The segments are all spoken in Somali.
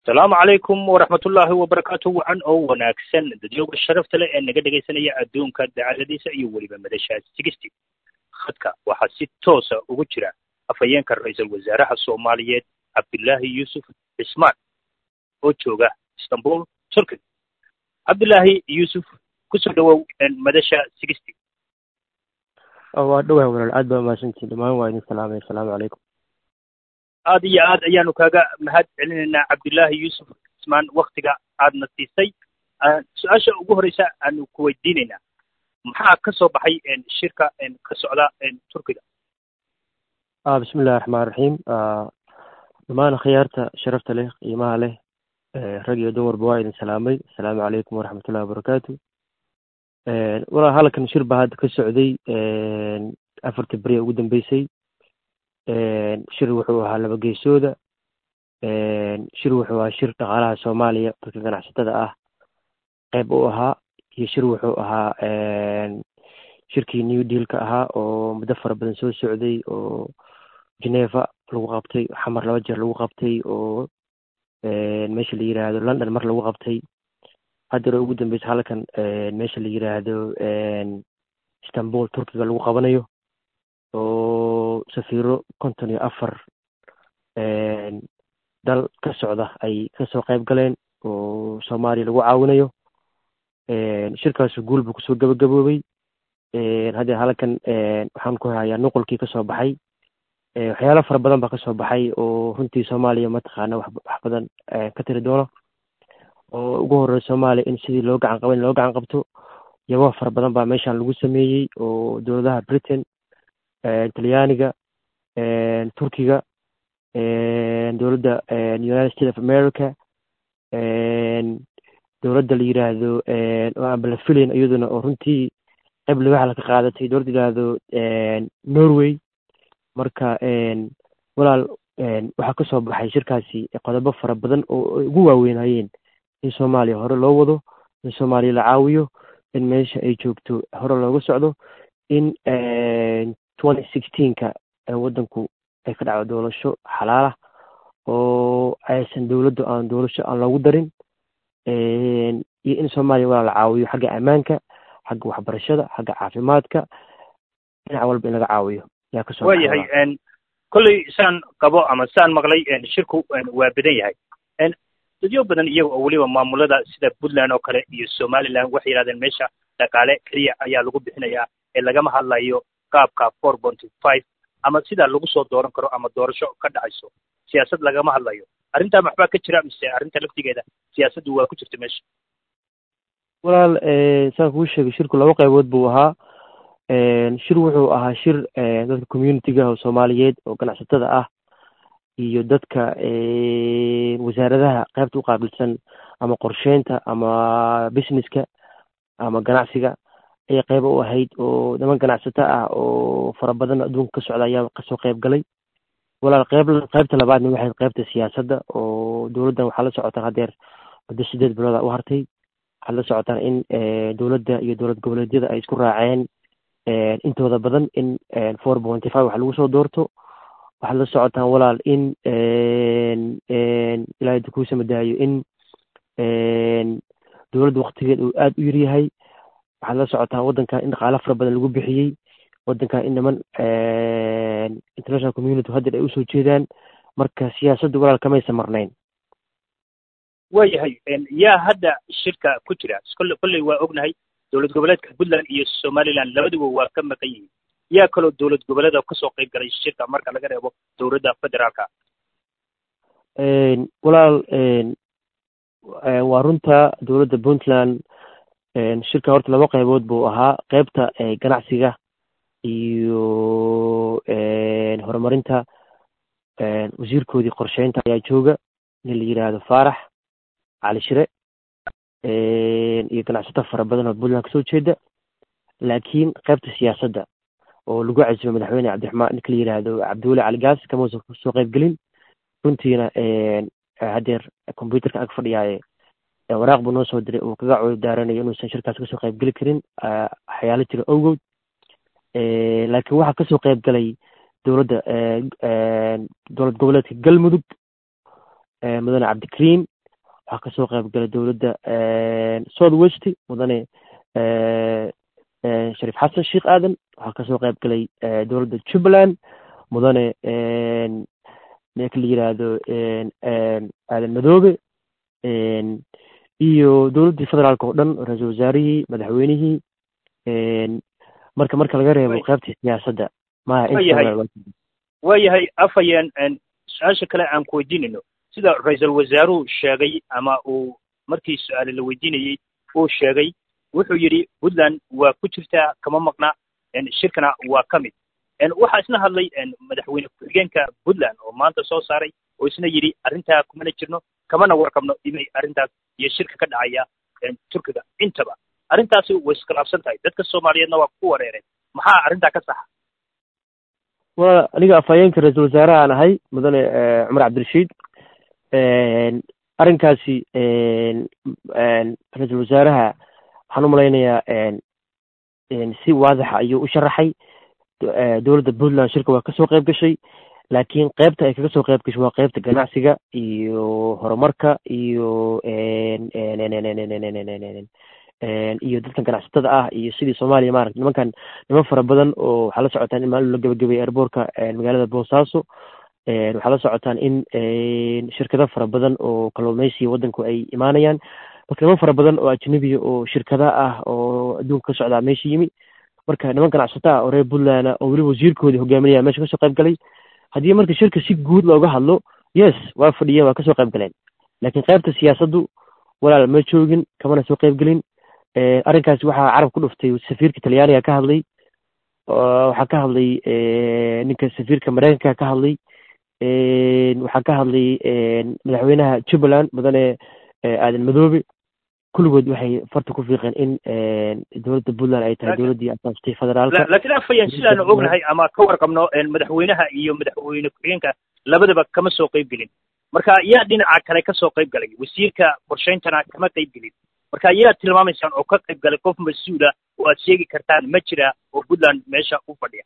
asalaamu calaykum waraxmatullaahi wabarakaatu wacan oo wanaagsan dadyooga sharafta leh ee naga dhegaysanaya adduunka dacaladiisa iyo weliba madasha sigisti khadka waxaa si toosa ugu jira afhayeenka ra-iisul wasaaraha soomaaliyeed cabdilaahi yuusuf cismaan oo jooga istanbul turkey cabdilaahi yuusuf kusoo dhawow madasha sigisti waa dhowah walaal aad baa umahadsantiin dhammaan waa idin salaamay asalaamu calaykum aad iyo aad ayaanu kaaga mahad celinaynaa cabdillaahi yuusuf cismaan waktiga aadna siisay su-aasha ugu horeysa aanu ku weydiinaynaa maxaa ka soo baxay shirka ka socda turkiga bismi illahi raxmaan raxiim dhammaan khiyaarta sharafta leh qiimaha leh rag iyo dumarba waa idin salaamay asalaamu calaykum waraxmatullahi wabarakaatu walaa halkan shir baa hadda ka socday afartii beri ugu dambeysay shir wuxuu ahaa laba geesooda shir wuxuu ahaa shir dhaqaalaha soomaaliya dadka ganacsatada ah qeyb u ahaa iyo shir wuxuu ahaa shirkii new dealka ahaa oo muddo fara badan soo socday oo geneva lagu qabtay xamar laba jeer lagu qabtay oo meesha la yiraahdo london mar lagu qabtay haddana ugu dambeysa halkan meesha la yiraahdo istanbul turkiga lagu qabanayo oo safiiro konton iyo afar dal ka socda ay kasoo qayb galeen oo soomaaliya lagu caawinayo shirkaasu guul buu kusoo gabagaboobay haddee halkan waxaan ku hayaa nuqulkii kasoo baxay waxyaalo fara badan baa kasoo baxay oo runtii soomaaliya mataqaana wax badan ka tiri doono oo ugu horreya soomaaliya in sidii loo gacan qaban loo gacan qabto yabo fara badan baa meeshan lagu sameeyey oo dowladaha britain talyaaniga turkiga dowladda united states of america dowladda la yiraahdo oo aan bala filayn iyaduna oo runtii qayb libaxla ka qaadatay dowladda yiraahdo norway marka walaal waxaa kasoo baxay shirkaasi qodobo fara badan oo ugu waaweynayeen in soomaaliya hore loo wado in soomaaliya la caawiyo in meesha ay joogto hore looga socdo in twenty sixteenka waddanku ay ka dhacdo doolasho xalaalah oo aysan dowladdu aan doolasho aan loogu darin iyo in soomaaliya walaa la caawiyo xagga ammaanka xagga waxbarashada xagga caafimaadka dhinac walba in laga caawiyo yaa kasoo waa yahay kolley saan qabo ama saan maqlay shirku waa badan yahay dadyo badan iyaga oo weliba maamulada sida puntland oo kale iyo somaliland waxay yidhahdeen meesha dhaqaale keliya ayaa lagu bixinayaa ee lagama hadlayo qaabka four ponty five ama sidaa lagu soo dooran karo ama doorasho ka dhacayso siyaasad lagama hadlayo arrintaa maxbaa ka jira mise arrinta laftigeeda siyaasaddu waa ku jirta meesha walaal saan kuu sheegay shirku laba qaybood buu ahaa shir wuxuu ahaa shir dadka communitiga oo soomaaliyeed oo ganacsatada ah iyo dadka wasaaradaha qaybta u qaabilsan ama qorsheynta ama businesska ama ganacsiga ayay qayba u ahayd oo niman ganacsato ah oo fara badan adduunka ka socda ayaa kasoo qayb galay walaal qayb qaybta labaadna waxay qaybta siyaasadda oo dowladdan waxaa la socotaan haddeer muddo sideed bilooda u hartay waxaad la socotaan in dowladda iyo dowlad goboleedyada ay isku raaceen intooda badan in four ponty five wax lagu soo doorto waxaad la socotaan walaal in ilaahay kuusa madaayo in dowladda waktigeed uu aada u yaryahay waxaad la socotaan waddankan in dhaqaalo fara badan lagu bixiyey waddankan in niman international community haddeer ay usoo jeedaan marka siyaasadda walaal kamaysa marnayn waa yahay yaa hadda shirka ku jira kolle kolley waa ognahay dowlad goboleedka puntland iyo somaliland labaduba waa ka maqan yihiin yaa kaloo dowlad goboleeda kasoo qayb galay shirka marka laga reebo dowladda federaalka walaal waa runta dowladda puntland shirka horta laba qaybood buu ahaa qaybta ganacsiga iyo horumarinta wasiirkoodii qorsheynta ayaa jooga nin la yiraahdo faarax cali shire iyo ganacsato fara badan oo puntland kasoo jeeda laakiin qaybta siyaasadda oo lagu casibay madaxweyne cabdiraxmaan ninka la yiraahdo cabdiweli cali gaas kamausan kasoo qayb gelin runtiina haddeer combyuterka ag fadhiyaaye waraaq buu noo soo diray uu kaga coodo daaranayo inuusan shirkaas kasoo qayb geli karin waxyaalo jira owgood laakiin waxaa kasoo qayb galay dowladda dowlad goboleedka galmudug mudane cabdikariim waxaa kasoo qayb galay dowladda south west mudane shariif xasan sheekh aadan waxaa kasoo qayb galay dowladda jubbaland mudane ninka la yiraahdo aadan madoobe iyo dowladdii federaalka oo dhan ra-iisul wasaarihii madaxweynihii marka marka laga reebo qaybta siyaasadda maya waayahay afhayeen su-aasha kale aan ku weydiinayno sida ra-iisul wasaaruhu sheegay ama uu markii su-aale la weydiinayey uu sheegay wuxuu yidhi puntland waa ku jirtaa kama maqna shirkana waa ka mid waxaa isna hadlay madaxweyne ku-xigeenka puntland oo maanta soo saaray oo isna yidhi arrintaa kumana jirno kamana warqabno inay arrintaas iyo shirka ka dhacaya turkiga intaba arrintaasi way iskhilaafsan tahay dadka soomaaliyeedna waa ku wareereen maxaa arrintaa ka saxa wa aniga afhayeenka ra-iisul wasaaraha aan ahay mudane cumar cabdirashiid arrinkaasi ra-iisul wasaaraha waxaan u malaynayaa si waadaxa ayuu u sharaxay dowladda puntland shirka waa kasoo qayb gashay laakiin qaybta ay kaga soo qayb gashay waa qaybta ganacsiga iyo horumarka iyo iyo dadkan ganacsatada ah iyo sidii soomaaliya maarata nimankan niman fara badan oo waxaa la socotaan in maalin la gabagabay airboortka magaalada boosaaso waxaa la socotaan in shirkado fara badan oo kalluumeysiga waddanku ay imaanayaan marka niman fara badan oo ajnabiya oo shirkada ah oo adduunka ka socdaa meesha yimi marka niman ganacsato ah oo reer puntland oo weliba wasiirkoodii hogaaminaya meesha kasoo qayb galay haddii marka shirka si guud looga hadlo yes waa fadhiyeen waa kasoo qayb galeen laakiin qaybta siyaasaddu walaal ma joogin kamana soo qayb gelin arrinkaasi waxaa carab ku dhuftay safiirka talyaaniga ka hadlay waxaa ka hadlay ninka safiirka mareykanka ka hadlay waxaa ka hadlay madaxweynaha jubbaland mudane aadan madoobe kulligood waxay farta ku fiiqeen in dowladda puntland ay tahay dowladdii asaastay federaalka laakiin afhayeen sidaanu ognahay ama ka warqabno madaxweynaha iyo madaxweyne ku-xigeenka labadaba kama soo qayb gelin marka yaa dhinaca kale ka soo qayb galay wasiirka qorshayntana kama qayb gelin marka yaa tilmaamaysaan oo ka qayb galay qof mas-uula oo aad sheegi kartaan ma jira oo puntland meesha u fadhiya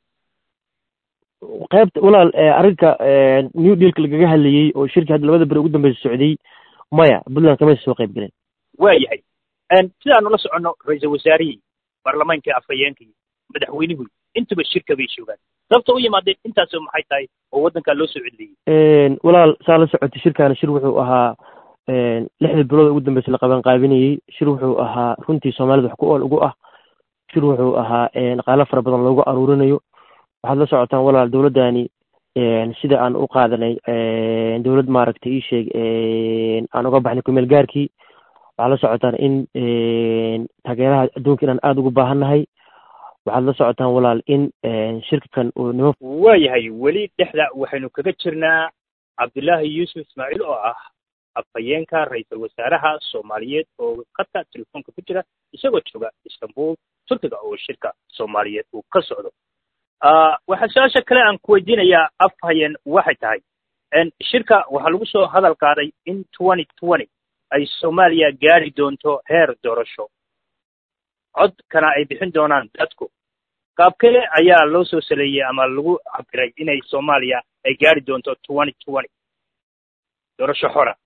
qaybta walaal arrinka new dealka lagaga hadlayey oo shirkii hadda labada beri ugu dambeysa socday maya puntland kamaysa soo qayb galeen waayahay sidaanu la soconno ra-iisul wasaarihii baarlamaankii afhayeenkii madaxweynihii intuba shirka bay joogaan sababta u yimaadeen intaasoo maxay tahay oo waddankaa loo soo cedliyey walaal saa la socotay shirkaana shir wuxuu ahaa lixdii bilood ugu dambeysa la qaban qaabinayey shir wuxuu ahaa runtii soomaalida wax ku ool ugu ah shir wuxuu ahaa dhaqaalo fara badan loogu aruurinayo waxaad la socotaan walaal dowladdani sida aan u qaadanay dowlad maaragtay ii sheeg aan uga baxnay kumeel gaarkii waxaad la socotaan in taageeraha adduunka inaan aada ugu baahannahay waxaad la socotaan walaal in shirkakan uu nimo waayahay weli dhexda waxaynu kaga jirnaa cabdullaahi yuusuf ismaaciil oo ah afhayeenka ra-iisul wasaaraha soomaaliyeed oo khadka telefoonka ku jira isagoo jooga istanbul turkiga oo shirka soomaaliyeed uu ka socdo waxaa su-aasha kale aan ku weydiinayaa afhayeen waxay tahay shirka waxaa lagu soo hadal qaaday in twenty twenty ay soomaaliya gaari doonto heer doorasho codkana ay bixin doonaan dadku qaabkee ayaa loo soo saleeyey ama lagu cabiray inay soomaaliya ay gaari doonto twenty twenty doorasho xora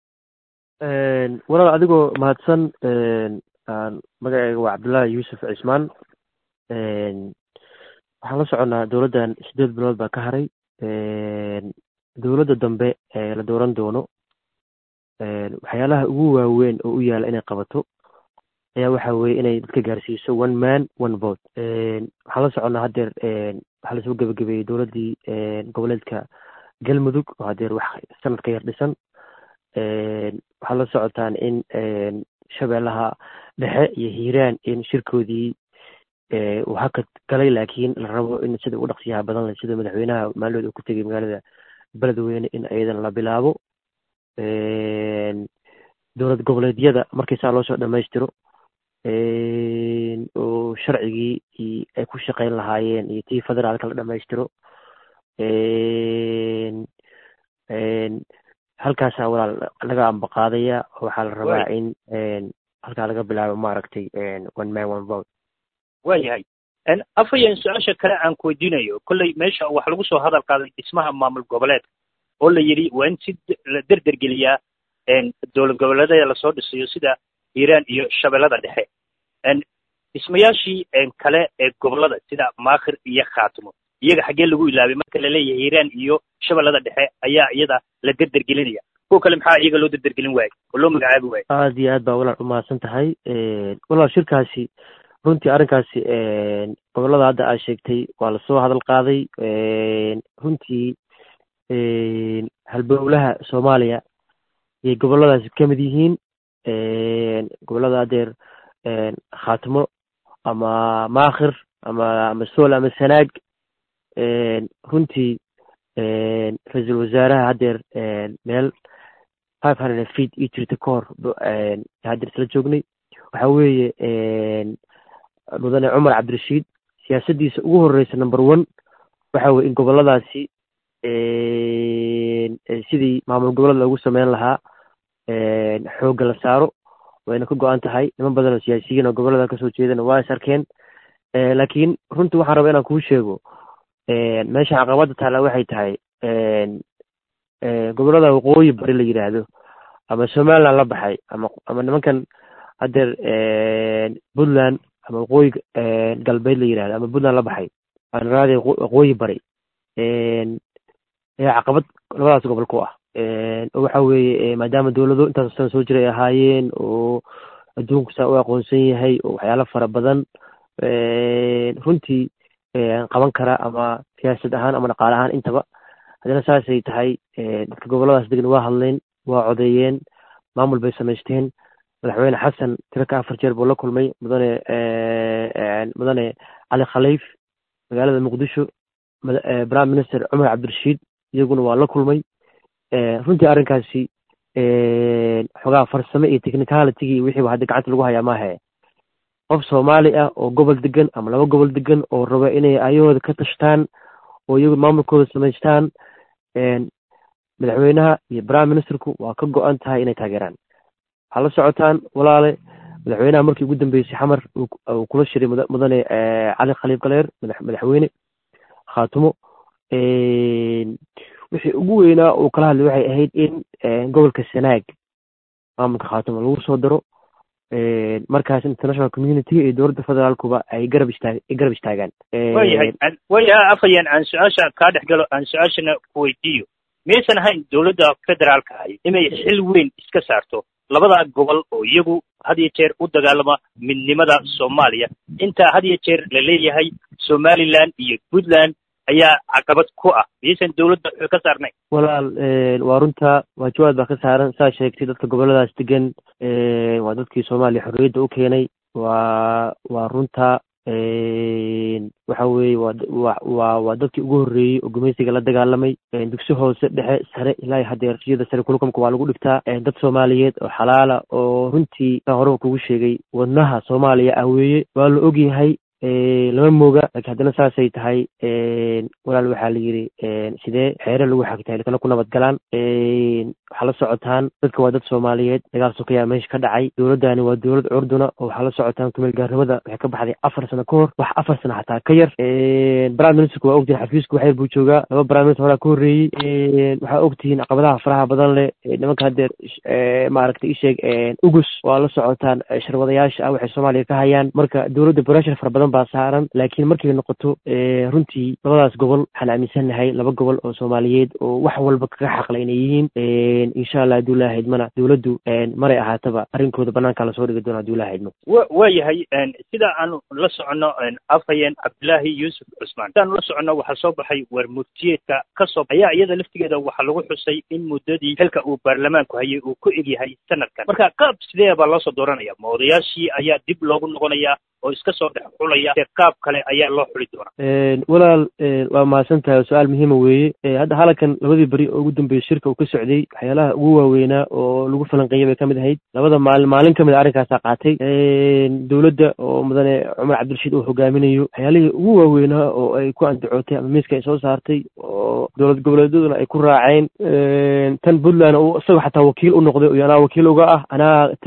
walaal adigoo mahadsan magaceyga waa cabdullaahi yuusuf cismaan waxaan la soconnaa dowladdan sideed bilood baa ka haray dowladda dambe ee la dooran doono waxyaalaha ugu waaweyn oo u yaala inay qabato ayaa waxa weeye inay dadka gaarsiiso one man one vote waxaan la soconnaa haddeer waxaa lasoo gebagabeeyey dowladdii goboleedka galmudug oo haddeer wax sanad ka yar dhisan waxaad la socotaan in shabeellaha dhexe iyo hiiraan in shirkoodii uu hakad galay laakiin la rabo in sida ugu dhaqsiyaha badan leh sida madaxweynaha maalinood uu ku tegay magaalada beledweyne in ayadan la bilaabo dowlad goboleedyada markii saa loo soo dhammaystiro oo sharcigii ay ku shaqayn lahaayeen iyo tii federaalka la dhammaystiro halkaasaa walaal laga ambaqaadaya waxaa la rabaa in halkaa laga bilaabo maaragtay one man one vote waayahay afhayeen su-aasha kale aan ku weydiinayo kolley meesha waxaa lagu soo hadal qaaday dhismaha maamul goboleedka oo la yidhi waa in si la derdergeliyaa dowlad goboleedyada lasoo dhisayo sida hiiraan iyo shabeellada dhexe dhismayaashii kale ee gobolada sida maakhir iyo khaatimo iyaga xaggee lagu ilaabay marka laleeyahay hiiraan iyo shabeellada dhexe ayaa iyada la derdergelinaya kuwa kale maxaa iyaga loo derdergelin waayey oo loo magacaabi waayey aada iyo aad baa walaal umahadsan tahay walaal shirkaasi runtii arrinkaasi gobolada hadda aad sheegtay waa lasoo hadal qaaday runtii halbowlaha soomaaliya ayay goboladaasi ka mid yihiin gobolada adeer khaatimo ama maakhir ama ama sool ama sanaag runtii ra-iisul wasaaraha haddeer meel five hundred feet io jirta ka hor haddeer isla joognay waxa weeye mudane cumar cabdirashiid siyaasaddiisa ugu horreysa number one waxa weye in goboladaasi sidii maamul gobolada loogu sameyn lahaa xoogga la saaro wayna ka go-an tahay niman badan oo siyaasiyiin oo gobolada kasoo jeedana waa is arkeen laakiin runtii waxaan rabaa inaan kuu sheego meesha caqabadda taalla waxay tahay gobolada waqooyi bari la yidhaahdo ama somaliland la baxay ama ama nimankan haddeer puntland ama waqooyi galbeed la yidhahdo ama puntland la baxay aan raadi waqooyi bari ayaa caqabad labadaas gobol ku ah oo waxa weeye maadaama dowlado intaas san soo jiray ahaayeen oo adduunku saa u aqoonsan yahay oo waxyaalo fara badan runtii qaban kara ama siyaasad ahaan ama dhaqaale ahaan intaba haddana saasay tahay dadka goboladaas degan waa hadleen waa codeeyeen maamul bay samaysteen madaxweyne xasan tiro ka afar jeer buu la kulmay mudane mudane cali khaliif magaalada muqdisho prime minister cumar cabdirashiid iyaguna waa la kulmay runtii arrinkaasi xogaa farsame iyo technicalitygii wixiiba hadda gacanta lagu hayaa maahe qof soomaali ah oo gobol degan ama laba gobol degan oo raba inay ayahooda ka tashtaan oo iyagu maamulkooda samaystaan madaxweynaha iyo prime ministerku waa ka go-an tahay inay taageeraan waxaa la socotaan walaale madaxweynaha markii ugu dambeysay xamar uu kula shiray mudane cali khaliif galeer madaxweyne khaatumo wixii ugu weynaa uu kala hadlay waxay ahayd in gobolka sanaag maamulka khaatumo lagu soo daro markaas international community iyo dowladda federaalkuba ay garab istaag ay garab istaagaan waayahay waayahay afhayeen aan su-aasha kaa dhex galo aan su-aashana ku weydiiyo miyaysan ahayn dowladda federaalka ahi inay xil weyn iska saarto labada gobol oo iyagu had iyo jeer u dagaalama midnimada soomaaliya intaa had iyo jeer la leeyahay somaliland iyo puntland ayaa caqabad ku ah miyaysan dowladda ka saarnay walaal waa runta waajibaad baa ka saaran saa sheegtay dadka goboladaas degan waa dadkii soomaaliya xorriyadda u keenay waa waa runta waxa weeye waa wa waa waa dadkii ugu horreeyey oo gumaysiga la dagaalamay dugsi hoose dhexe sare ilaa hadeer siyada sare kulukamka waa lagu dhigtaa dad soomaaliyeed oo xalaala oo runtii saa horeba kugu sheegay wadnaha soomaaliya ah weeye waa la ogyahay lama mooga laakiin haddana saasay tahay walaal waxaa la yidhi sidee xeere lagu xagtahay lakana ku nabad galaan waxaa la socotaan dadka waa dad soomaaliyeed dagaal sokayaa meesha ka dhacay dowladdani waa dowlad curduna oo waxaa la socotaan kumeel gaarnimada waxay ka baxday afar sano ka hor wax afar sano xataa ka yar prime ministerku waa ogtihin xafiisku waxyar buu joogaa laba prime minister horaa ka horreeyey waxaa ogtihiin caqabadaha faraha badan leh nimanka haddeer maaragtay isheeg ugus waa la socotaan sharwadayaasha ah waxay soomaaliya ka hayaan marka dowladda breshar fara badan baa saaran laakiin markay noqoto runtii labadaas gobol waxaan aaminsannahay laba gobol oo soomaaliyeed oo wax walba kaga xaqla inay yihiin insha allah hadduu laa haydmana dowladdu maray ahaataba arrinkooda banaankaa lasoo dhigi doona hadduu laa haydmo wa waayahay sida aanu la soconno afhayeen cabdillaahi yuusuf cusmaan sidaanu la soconno waxaa soo baxay war murtiyeedka ka soo ayaa iyada laftigeeda waxaa lagu xusay in muddadii xilka uu baarlamaanku hayay uu ku egyahay sanadkan marka qaab sidee baa loo soo dooranaya ma odayaashii ayaa dib loogu noqonayaa oo iska soo dhex xulaya dee qaab kale ayaa loo xuli doonaa walaal waa mahadsan tahay oo su-aal muhiima weeye hadda halankan labadii beri oo ugu dambeeyey shirka uu ka socday waxyaalaha ugu waaweynaa oo lagu falanqeeyay bay ka mid ahayd labada maalin maalin ka mid a arrinkaasaa qaatay dowladda oo mudane cumar cabdirashiid uu hogaaminayo waxyaalihii ugu waaweynaa oo ay ku andacootay ama miiska ay soo saartay oo dowlad goboleedyaduna ay ku raaceen tan puntland uu isagoo xataa wakiil u noqday iyo anaa wakiil uga ah anaa tegay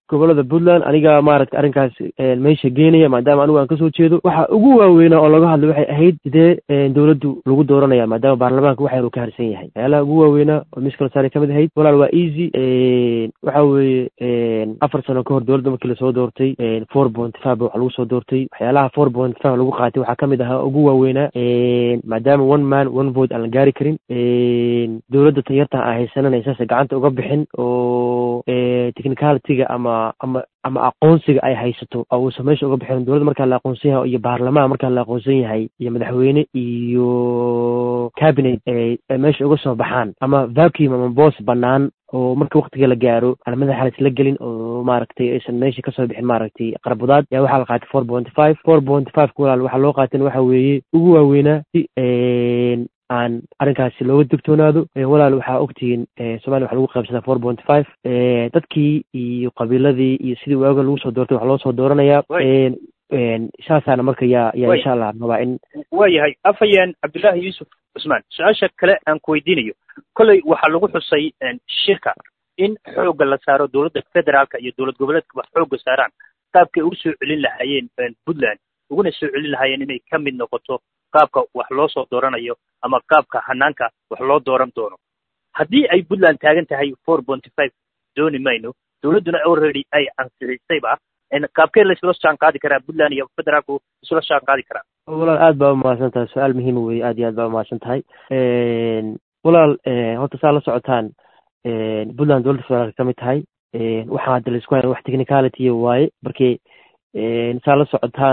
gobolada puntland aniga maaragtay arrinkaas meesha geenaya maadaama anigu aan kasoo jeedo waxa ugu waaweynaa oo laga hadlay waxay ahayd sidee dowladdu lagu dooranaya maadaama baarlamaanka wax yar uu ka harsan yahay waxyaalaha ugu waaweynaa oo miss kalsaari kamid ahayd walaal waa easy waxa weeye afar sano kahor dowladda markii lasoo doortay four point five ba wax lagu soo doortay waxyaalaha four point five lagu qaatay waxaa kamid ahaa ugu waaweynaa maadaama one man one vote aan la gaari karin dowladda tanyarta aan haysanana saasa gacanta uga bixin oo technicalityga ama ama ama aqoonsiga ay haysato oo uusan meesha uga bixin dowladda markaa la aqoonsan yahay iyo baarlamaan markaa la aqoonsan yahay iyo madaxweyne iyo cabinet ay meesha uga soo baxaan ama vacuum ama boos banaan oo marka waktiga la gaaro aan madaxa la isla gelin oo maaragtay aysan meesha kasoo bixin maaragtay qarbudaad yaa waxaa la qaatay four point five four point five ka walaal waxaa loo qaatan waxa weeye ugu waaweynaa si aan arrinkaasi looga digtoonaado walaal waxaa ogtihiin somalia waxa lagu qaybsadaa four point five dadkii iyo qabiiladii iyo sidii waaga lagu soo doortay wax loo soo dooranayaa saasaana marka yaa yaa insha allah rabaa in waayahay afhayeen cabdullaahi yuusuf cusmaan su-aasha kale aan ku weydiinayo kolley waxaa lagu xusay shirka in xoogga la saaro dowladda federaalka iyo dowlad goboleedkaba xoogga saaraan qaabkay ugu soo celin lahaayeen puntland uguna soo celin lahaayeen inay ka mid noqoto qaabka wax loo soo dooranayo ama qaabka hanaanka wax loo dooran doono haddii ay puntland taagan tahay four ponty five dooni mayno dowladduna already ay ansixisayba qaabkee la isla jaan qaadi karaa puntland iyo federaalku isla jaan qaadi karaa walaal aad baa umahadsan tahay su-aal muhiima weye aad iyo aad baa umahadsan tahay walaal horta saa la socotaan puntland dowladda federaalka ka mid tahay waxaa hadda laisku haya wax technicality waaye markii saa la socotaan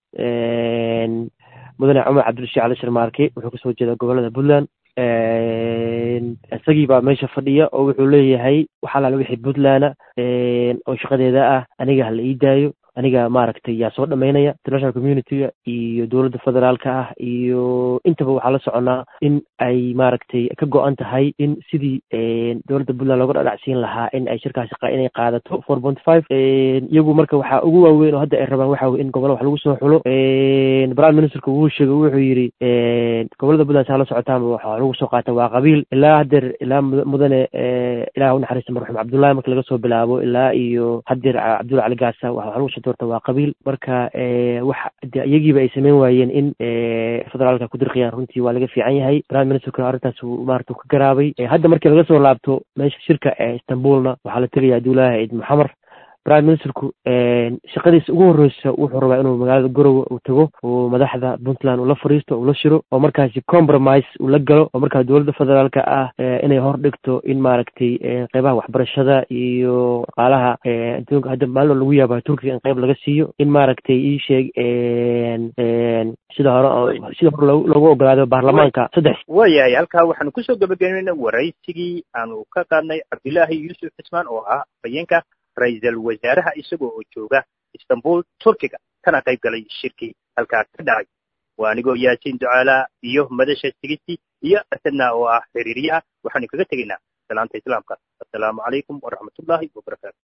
mudane cumar cabdirashiid cali sharmaarke wuxuu kasoo jeedaa gobolada puntland isagii baa meesha fadhiya oo wuxuu leeyahay wax alaala wixii puntland oo shaqadeeda ah aniga hala ii daayo aniga maaragtay yaa soo dhamaynaya international communityga iyo dowladda federaalka ah iyo intaba waxaa la soconaa in ay maaragtay ka go-an tahay in sidii dowladda puntland looga dhadhacsiin lahaa in ay shirkaasi inay qaadato four point five iyagu marka waxaa ugu waaweyn oo hadda ay rabaan waxa weye in gobolla wax lagu soo xulo prime ministerka wuu sheegay wuxuu yidhi gobolada puntland saa la socotaanba waxa lagu soo qaata waa qabiil ilaa haddeer ilaa mudane ilaah unaxariista marxuum cabdullahi marka laga soo bilaabo ilaa iyo haddeer cabdulla cali gaasa waxa lagu soo doorta waa qabiil marka wax de iyagiiba ay sameyn waayeen in federaalka ku dirqiyaan runtii waa laga fiican yahay prime ministerkuna arrintaas maarata ka garaabay hadda markii laga soo laabto meesha shirka ee istanbulna waxaa la tegaya abdullaahi ciid maxamer prime ministerku shaqadiisa ugu horreysa wuxuu rabaa inuu magaalada garowe uu tago oo madaxda puntland uu la fadhiisto uu la shiro oo markaasi compromise uu la galo oo markaa dowladda federaalka ah inay hor dhigto in maaragtay qeybaha waxbarashada iyo dhaqaalaha adduunka hadda maalin lagu yaaba turkiga in qeyb laga siiyo in maaragtay ii sheeg sida hore sida hore loogu ogolaado baarlamaanka saddex waayahay halkaa waxaanu kusoo gabagabeynayna waraysigii aanu ka qaadnay cabdillaahi yuusuf cismaan oo ah afhayeenka ra-iisal wasaaraha isagoo oo jooga istanbul turkiga kana qayb galay shirkii halkaa ka dhacay waa anigoo yaasiin ducaalaa iyo madasha sigisi iyo asadna oo ah xiriiriyaha waxaanu kaga tegaynaa salaanta islaamka assalaamu calaykum waraxmatullaahi wabarakaatu